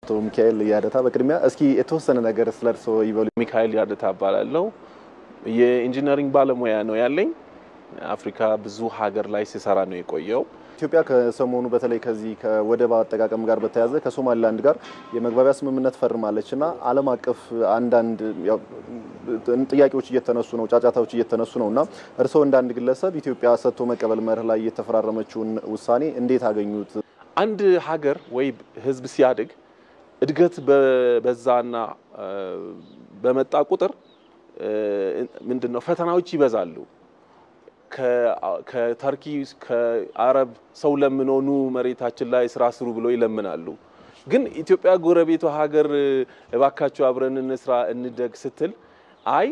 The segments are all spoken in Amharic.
አቶ ሚካኤል ያደታ በቅድሚያ እስኪ የተወሰነ ነገር ስለ እርስዎ ይበሉ። ሚካኤል ያደታ እባላለሁ። የኢንጂነሪንግ ባለሙያ ነው ያለኝ። አፍሪካ ብዙ ሀገር ላይ ሲሰራ ነው የቆየው። ኢትዮጵያ ከሰሞኑ በተለይ ከዚህ ከወደብ አጠቃቀም ጋር በተያያዘ ከሶማሊላንድ ጋር የመግባቢያ ስምምነት ፈርማለች እና ዓለም አቀፍ አንዳንድ ጥያቄዎች እየተነሱ ነው፣ ጫጫታዎች እየተነሱ ነው እና እርስዎ እንደ አንድ ግለሰብ ኢትዮጵያ ሰጥቶ መቀበል መርህ ላይ የተፈራረመችውን ውሳኔ እንዴት አገኙት? አንድ ሀገር ወይ ሕዝብ ሲያድግ እድገት በዛና በመጣ ቁጥር ምንድን ነው ፈተናዎች ይበዛሉ። ከተርኪ ከአረብ ሰው ለምኖ ኑ መሬታችን ላይ ስራ ስሩ ብሎ ይለምናሉ። ግን ኢትዮጵያ ጎረቤቷ ሀገር እባካቸው አብረን እንስራ እንደግ ስትል አይ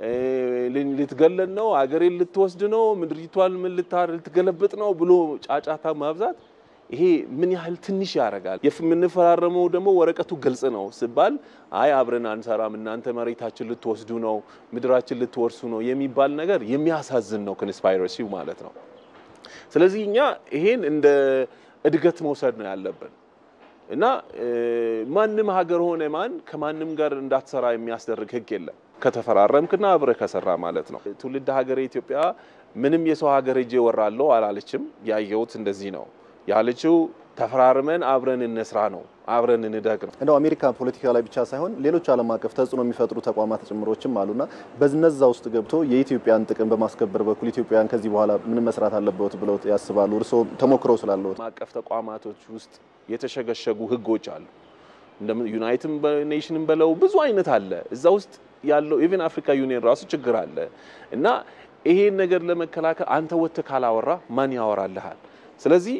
ልትገለን ነው፣ አገሬን ልትወስድ ነው፣ ምድሪቷን ምን ልትገለብጥ ነው ብሎ ጫጫታ ማብዛት ይሄ ምን ያህል ትንሽ ያደርጋል። የምንፈራረመው ደግሞ ወረቀቱ ግልጽ ነው ሲባል አይ አብረን አንሰራም፣ እናንተ መሬታችን ልትወስዱ ነው፣ ምድራችን ልትወርሱ ነው የሚባል ነገር የሚያሳዝን ነው፣ ኮንስፓይረሲው ማለት ነው። ስለዚህ እኛ ይሄን እንደ እድገት መውሰድ ነው ያለብን እና ማንም ሀገር ሆነ ማን ከማንም ጋር እንዳትሰራ የሚያስደርግ ሕግ የለም ከተፈራረምክና አብረህ ከሰራ ማለት ነው። ትውልድ ሀገር ኢትዮጵያ ምንም የሰው ሀገር ሄጄ ወራለሁ አላለችም። ያየሁት እንደዚህ ነው ያለችው ተፈራርመን አብረን እንስራ ነው፣ አብረን እንደግ ነው። እንደው አሜሪካ ፖለቲካ ላይ ብቻ ሳይሆን ሌሎች ዓለም አቀፍ ተጽዕኖ የሚፈጥሩ ተቋማት ጭምሮችም አሉና በነዛ ውስጥ ገብቶ የኢትዮጵያን ጥቅም በማስከበር በኩል ኢትዮጵያን ከዚህ በኋላ ምን መስራት አለበት ብለው ያስባሉ? እርስዎ ተሞክረው ስላለዎት። ዓለም አቀፍ ተቋማቶች ውስጥ የተሸገሸጉ ህጎች አሉ። እንደ ዩናይትድ ኔሽንን በለው ብዙ አይነት አለ። እዛ ውስጥ ያለው ኢቨን አፍሪካ ዩኒየን ራሱ ችግር አለ እና ይሄን ነገር ለመከላከል አንተ ወጥተህ ካላወራ ማን ያወራልሃል? ስለዚህ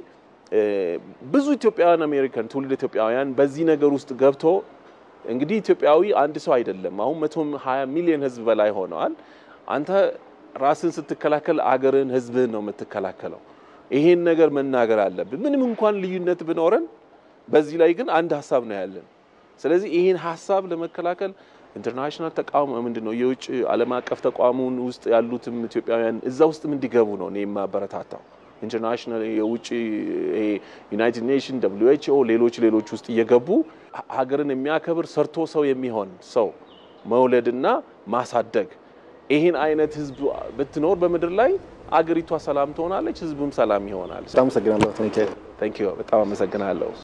ብዙ ኢትዮጵያውያን አሜሪካን ትውልድ ኢትዮጵያውያን በዚህ ነገር ውስጥ ገብቶ እንግዲህ ኢትዮጵያዊ አንድ ሰው አይደለም። አሁን መቶ ሀያ ሚሊዮን ህዝብ በላይ ሆነዋል። አንተ ራስን ስትከላከል አገርን ህዝብህን ነው የምትከላከለው። ይሄን ነገር መናገር አለብን። ምንም እንኳን ልዩነት ብኖረን በዚህ ላይ ግን አንድ ሀሳብ ነው ያለን። ስለዚህ ይሄን ሀሳብ ለመከላከል ኢንተርናሽናል ተቋም ምንድን ነው የውጭ ዓለም አቀፍ ተቋሙን ውስጥ ያሉትም ኢትዮጵያውያን እዛ ውስጥ እንዲገቡ ነው እኔ የማበረታታው። ኢንተርናሽናል የውጭ ዩናይትድ ኔሽን ደብሊው ኤች ኦ ሌሎች ሌሎች ውስጥ እየገቡ ሀገርን የሚያከብር ሰርቶ ሰው የሚሆን ሰው መውለድና ማሳደግ ይህን አይነት ህዝብ ብትኖር በምድር ላይ አገሪቷ ሰላም ትሆናለች፣ ህዝቡም ሰላም ይሆናል። በጣም አመሰግናለሁ። በጣም አመሰግናለሁ።